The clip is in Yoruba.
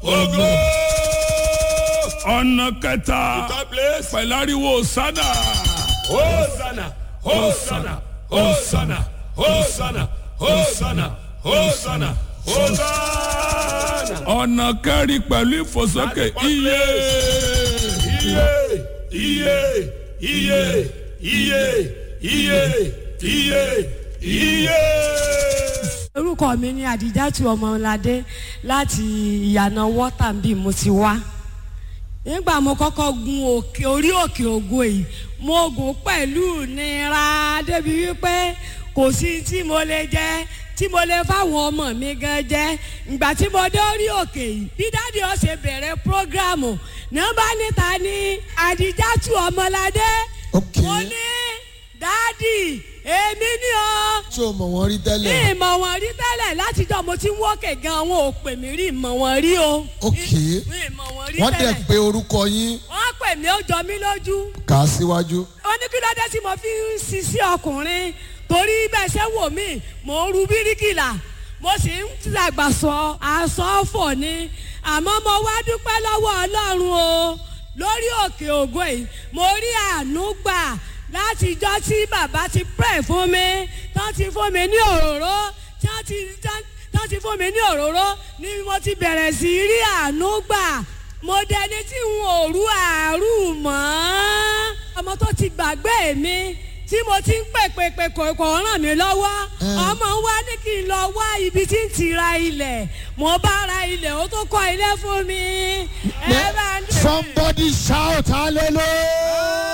ògo. ọ̀nà kẹta third place. pẹ̀lú ariwo sádà. Hosanna, Hosanna, Hosanna, Hosanna, Hosanna, Hosanna, Hosanna. ọ̀nà kẹrin pẹ̀lú ìfòsókè iye. Iye, iye, iye, iye, iye, iye, iye. orúkọ mi ni àdìjátù ọmọládé láti ìyànà wọ́tàǹbì mo ti wá nígbà mo kọ́kọ́ gun òkè orí òkè ògo yìí mo gùn pẹ̀lú nira débi wípé kò sí tí mo lè jẹ tí mo lè fáwọn ọmọ mi gan jẹ ìgbà tí mo dé orí òkè yìí bí dáàdi ó ṣe bẹ̀rẹ̀ prógrámù nọ́mbà níta ni àdìjátù ọmọládé Ok. mo ní dáàdi èmi ni o tí o mọ̀ wọ́n rí ní tẹ́lẹ̀. ìmọ̀ wọn rí tẹ́lẹ̀ látijọ́ mo ti ń wọ́kẹ̀ gan àwọn ò pè mí rí ìmọ̀ wọn rí o. Ok. ní ìmọ̀ wọn rí wọ́n dẹ̀ tẹ́lẹ̀. pé orúkọ yín wọ́n pè mí ó jọ mí lójú. kà á síwájú. ó ní kí ló dé tí mo fi ń sisi ọkùnrin torí bẹ́ẹ̀ ṣe wò mí mò ń ru bíríkìlà mo sì ń tàgbàsọ àsọfọ̀ ni àmọ́ mo wá dúpẹ́ lọ́wọ́ ọlọ́run o lórí òkè ògo yìí mo rí àánú gbà láti ijọ́ tí bàbá ti pray fún mi tán ti fún mi ní òróró tán ti tán tán ti fún mi ní òróró ni mo ti bẹ̀rẹ̀ sí í rí àánú gbà mo dẹni tí n ò rú àárú mọ́ ọmọ tó ti gbàgbé mi tí mo ti ń pè pè pè kò kò ràn mí lọ́wọ́ ọmọ wa ní kí n lọ wá ibi tí n ti ra ilẹ̀ mo bá ra ilẹ̀ ó tó kọ́ ilé fún mi ẹ bá ń dè. somebody shout hallelujah.